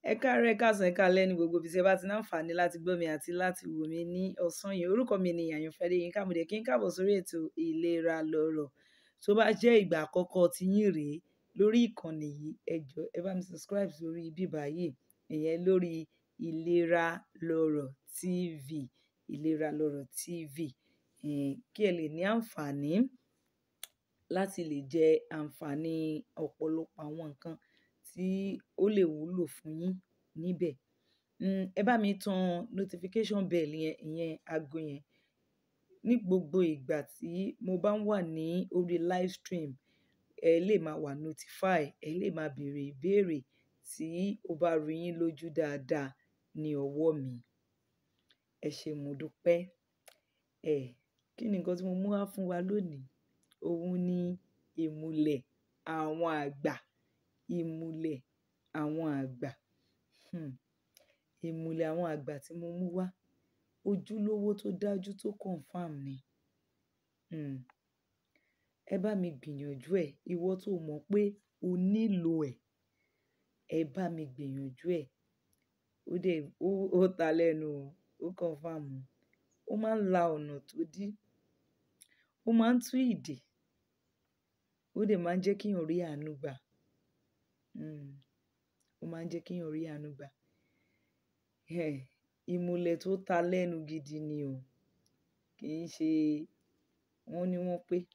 ẹ káàárọ̀ ẹ káàsán ẹ káalẹ́ ní gbogbo ibi tí ẹ bá ti ní àǹfààní láti gbọ́ mi àti láti wò mí ní ọ̀sán yìí orúkọ mi ni àyànfẹ́ adéyínká mo dẹ̀ kí n káàbọ̀ sórí ètò ìlera lọ́rọ̀ tó bá jẹ́ ìgbà àkọ́kọ́ tí yín rèé lórí ìkànnì yìí ẹ jọ̀ọ́ ẹ bá mi subscribe sórí bíbá yìí ìyẹn lórí ìlera lọ́rọ̀ tv ìlera lọ́rọ̀ tv um kí ẹ lè ní àǹfààní láti lè jẹ àǹfààní ọ̀pọ̀lọpọ̀ àwọn nǹkan tí ó lè wúlò fún yín níbẹ̀ um ẹ bá mi tan notification bell yẹn ìyẹn aago yẹn ní gbogbo ìgbà tí mo bá ń wà ní orí live stream ẹ lè máa wà notify ẹ lè máa béèrè ìbéèrè tí ó bá rú yín lójú dáadáa ní ọwọ́ mi ẹ ṣé mo dúpẹ́ ẹ kí ni nǹkan tí mo mú wá fún wa lónìí òun ni ìmùlẹ̀ àwọn àgbà ìmùlẹ̀ àwọn àgbà um ìmùlẹ̀ àwọn àgbà tí mo mú wá ojúlówó tó dájú tó confam ni um ẹ bá mi gbìyànjú ẹ̀ ìwọ tó mọ̀ pé o nílò ẹ̀ ẹ bá mi gbìyànjú ẹ̀ ó dẹ̀ ó ó ta lẹ́nu o ó confam o ó máa ń la ọ̀nà tó dí ó máa ń tú ìdè ó dẹ̀ máa ń jẹ́ kéèyàn rí àánú gbà um ó máa ń jẹ́ kéèyàn rí àánú gbà um ìmùlẹ̀ tó ta lẹ́nu gidi ni o kì í ṣe wọ́n ní wọ́n pé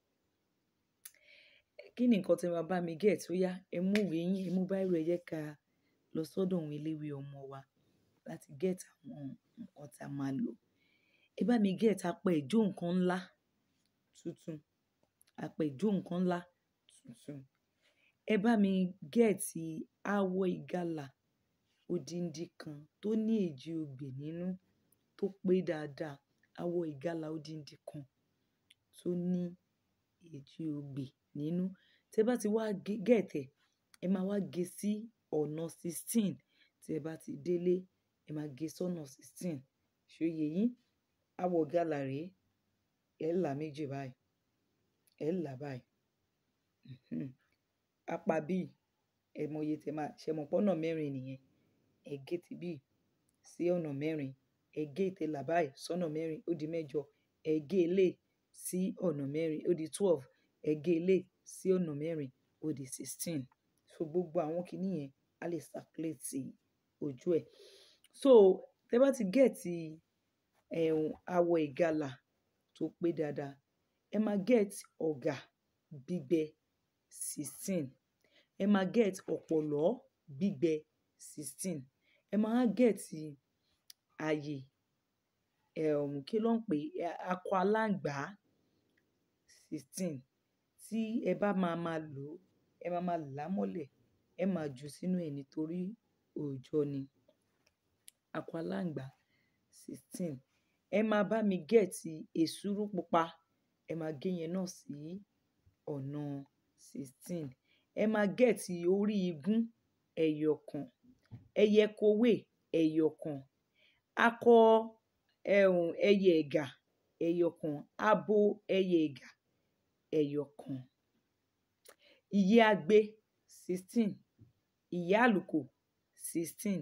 kí ni nǹkan tí ẹ máa bá mi get ó yá ẹ mú ìwé yín ẹ mú báírò ẹ jẹ́ ká lọ sọ́dọ̀ àwọn eléwé ọmọ wa láti get àwọn nǹkan tí a máa lò ẹ bá mi get apẹ ìjó nǹkan ńlá tuntun apẹ ìjó nǹkan ńlá tuntun ẹ bá mi get awọ ìgalà odindi kan tó ní èjì ogbè nínú tó pé dáadáa awọ ìgalà odindi kan tó ní èjì ogbè nínú tẹ bá ti wá get ẹ ẹ máa wá gé sí ọ̀nà sixteen tí ẹ bá ti délé ẹ máa gé sọ́nà sixteen ṣó yé yín awọ ìgalà rèé ẹ là méjì báyìí ẹ là báyìí um apá bíi ẹ mọ iye tẹ máa ṣe mọ̀ pọ́nà mẹ́rin nìyẹn ẹ gé ti bíi sí ọ̀nà mẹ́rin ẹ gé ìtẹ̀là báyìí sọ́nà mẹ́rin ó di mẹ́jọ ẹ gé eléyìí sí ọ̀nà mẹ́rin ó di twelve ẹ gé eléyìí sí ọ̀nà mẹ́rin ó di sixteen so gbogbo àwọn kinní yẹn á lè circulate ojú ẹ̀ so tẹ bá ti gẹ́ẹ̀tì um awọ ìgalà tó pé dáadáa ẹ máa get ọ̀gà gbígbẹ sixteen ẹ máa get ọ̀pọ̀lọ́ gbígbẹ sixteen ẹ máa wá get àyè um kí ló ń pè é akọ aláǹgbá sixteen tí ẹ bá máa máa lò ó ẹ máa máa là á mọ́lẹ̀ ẹ máa jù ú sínú ẹ̀ nítorí òòjọ́ ni akọ aláǹgbá sixteen ẹ máa bá mi get èsúrú pupa ẹ máa gé yẹn náà sí ọ̀nà sixteen ẹ máa get orí igún ẹyọ kan ẹyẹ kowé ẹyọ kan akọ um ẹyẹ ẹ̀gà ẹyọ kan abo ẹyẹ ẹ̀gà ẹyọ kan ìyẹ́ agbe sixteen ìyẹ́ àlùkò sixteen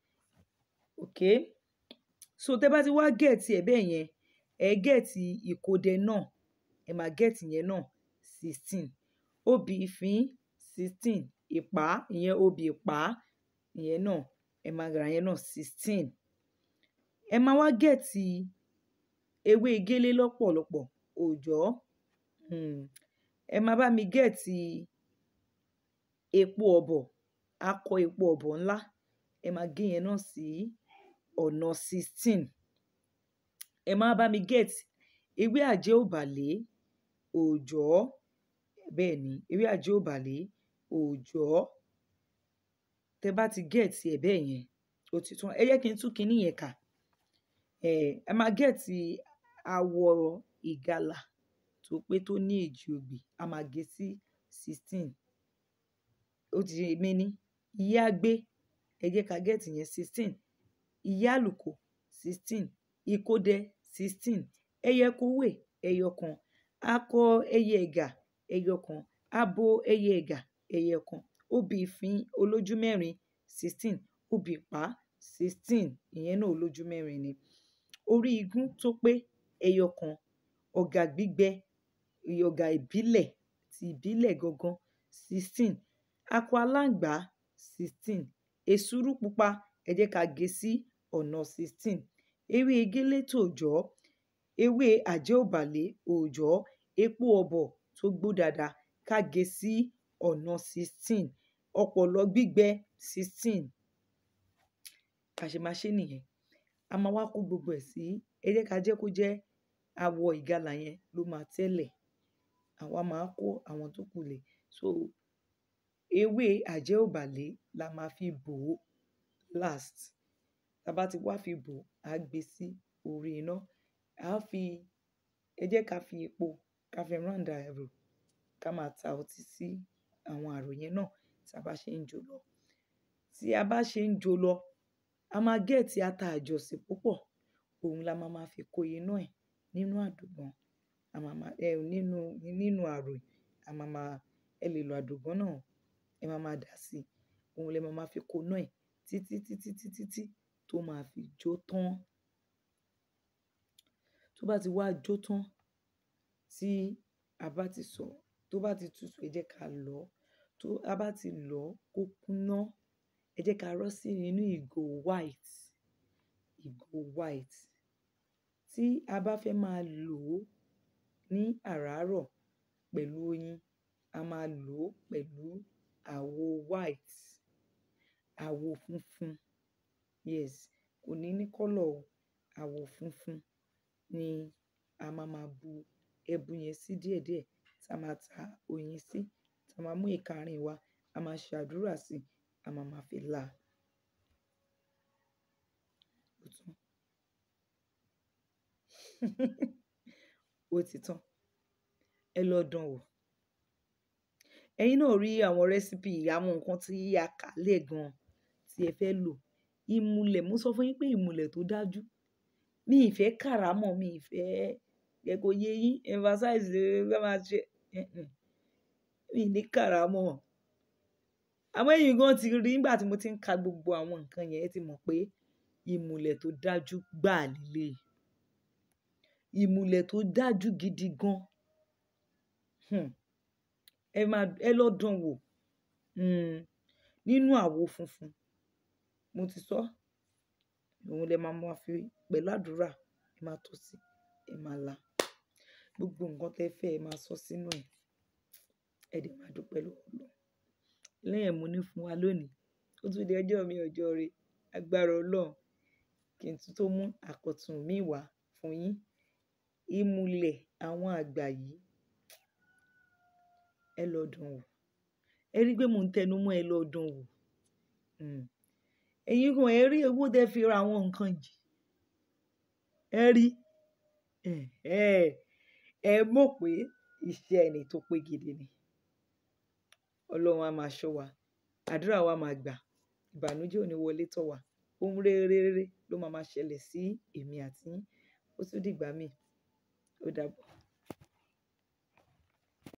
okay so tẹ bá ti wá gẹ̀ẹ́tì ẹ̀ bẹ́ẹ̀ yẹn ẹ gẹ̀ẹ́tì ìkòdẹ náà ẹ máa gẹ̀ẹ́tì yẹn náà sixteen obì ìfín sixteen ìpá ìyẹn obì ìpá ìyẹn náà ẹ máa rà yẹn náà sixteen ẹ máa wá gẹ̀ẹ́tì ewé gélé lọ́pọ̀lọpọ̀ òòjọ́ um ẹ máa bá mi gẹ̀ẹ́tì epo ọ̀bọ̀ akọ epo ọ̀bọ̀ ńlá ẹ máa gé yẹn náà sí ọ̀nà sixteen ẹ máa bá mi get ewé àjẹ́ òbàlé òòjọ́ bẹ́ẹ̀ ni ewé àjẹ́ òbàlé òòjọ́ tẹ bá ti get ẹ̀ bẹ́ẹ̀ yẹn ó ti tán ẹ jẹ́ kí n tún kinní yẹn kà um ẹ máa get awọ ìgalà tó pé tó ní èjì ogbè a máa gé sí sixteen ó ti di méní ìyẹ́ agbé ẹ jẹ́ ká get yẹn sixteen ìyẹ́ àlùkò sixteen ìkódẹ sixteen ẹyẹ kówè ẹyọ kan akọ ẹyẹ ẹ̀gà ẹyọ kan abo ẹyẹ ẹ̀gà ẹyọ kan obì ìfín olójú mẹ́rin sixteen obì ìpá sixteen ìyẹn náà olójú mẹ́rin ni orí igún tó pé ẹyọ kan ọ̀gà gbígbẹ ọ̀gà ìbílẹ̀ ti ìbílẹ̀ gangan sixteen akọ aláǹgbá sixteen èsúrú pupa ẹ jẹ́ ká gé sí ọ̀nà sixteen ewé egélé tòòjọ́ ewé àjẹ́òbàlé òòjọ́ epo ọ̀bọ̀ tó gbó dáadáa ká gé sí ọ̀nà sixteen ọ̀pọ̀lọ́ gbígbẹ sixteen bá ṣe máa ṣe nìyẹn a máa wá kó gbogbo ẹ̀ sí ẹ jẹ́ ká jẹ́ kó jẹ́ awọ ìgalà yẹn ló máa tẹ́lẹ̀ àwa máa kó àwọn tó kù lẹ̀ so ewé àjẹ́òbàlé la máa fi bò ó last tá a bá ti wá fi bò ó á gbé sí orí iná á fi ẹ jẹ́ ká fi epo ká fi round àrò ká máa ta ọtí sí àwọn àrò yẹn náà tí a bá ṣe ń jó lọ tí a bá ṣe ń jó lọ a máa gẹ̀ẹ́tì ata àjọsí púpọ̀ òun la máa máa fi kó iná ẹ̀ nínú àdògán a máa máa ẹ nínú nínú àrò a máa máa ẹ lè lo àdògán náà ẹ máa máa dà sí òun lẹ máa máa fi kó iná ẹ̀ títí títí títí tí tó máa fi jó tán tó bá ti wá jó tán tí a bá ti sọ tó bá ti tutù ẹ jẹ́ ká lọ̀ ọ́ tó a bá ti lọ̀ ọ́ kó kúná ẹ jẹ́ ká rọ́ sí inú ìgò white ìgò white tí a bá fẹ́ máa lò ó ní àràárọ̀ pẹ̀lú oyin a máa lò ó pẹ̀lú àwo white àwo funfun yes kò ní ní kọ́lọ̀ o àwo funfun ni a máa máa bu ẹbu yẹn sí díẹ̀díẹ̀ tá a máa ta oyin sí tá a máa mú ìka àárín wa a máa ṣàdúrà sí i a máa máa fi là á. Ó tán. ó ti tán ẹ lọ dán wò ẹ̀yin náà rí àwọn rẹ́sípì àwọn nǹkan tí a kà lẹ̀ gan tí ẹ fẹ́ lò ìmùlẹ̀ mo sọ fún yín pé ìmùlẹ̀ tó dájú mi ì fẹ́ kàrámọ̀ mi ì fẹ́ ẹ kò yé yín emphasize lè fẹ́ máa ṣe mi ní kàrámọ̀ àmọ́ ẹ̀yin gan ti rí nígbà tí mo ti ń ka gbogbo àwọn nǹkan yẹn ẹ ti mọ̀ pé ìmùlẹ̀ tó dájú gbáà lílé ìmùlẹ̀ tó dájú gidi gan hmm. ẹ máa ẹ lọ dán wò hmm. nínú àwo funfun mo ti sọ òun lẹ máa máa fi pẹ̀lú àdúrà ẹ máa tọ́ sí ẹ máa là gbogbo nǹkan tẹ́ fẹ́ ẹ máa sọ sínú ẹ̀ ẹ dẹ̀ máa dúpẹ́ lọ́wọ́ Ọlọ́run lẹ́yìn mo ní fún wa lónìí ó tún di ọjọ́ mi ọjọ́ rẹ agbára Ọlọ́run kí n tún tó mú àkọ̀tun mi wá fún yín ìmùlẹ̀ àwọn àgbà yìí ẹ lọ dán wò ẹ rí i pé mò ń tẹnu mọ́ ẹ lọ dán wò ẹ̀yin kan ẹ rí owó tẹ́ fi ra àwọn nǹkan yìí ẹ rí ẹ mọ̀ pé iṣẹ́ ẹni tó pé gidi ni Ọlọ́run á máa ṣọ́ wa àdúrà wa máa gbà ìbànújẹ́ ò ní wọlé tọ̀ wá ohun rere rere ló máa máa ṣẹlẹ̀ sí èmi àti yín ó tún dìgbà míì ó dàbọ̀.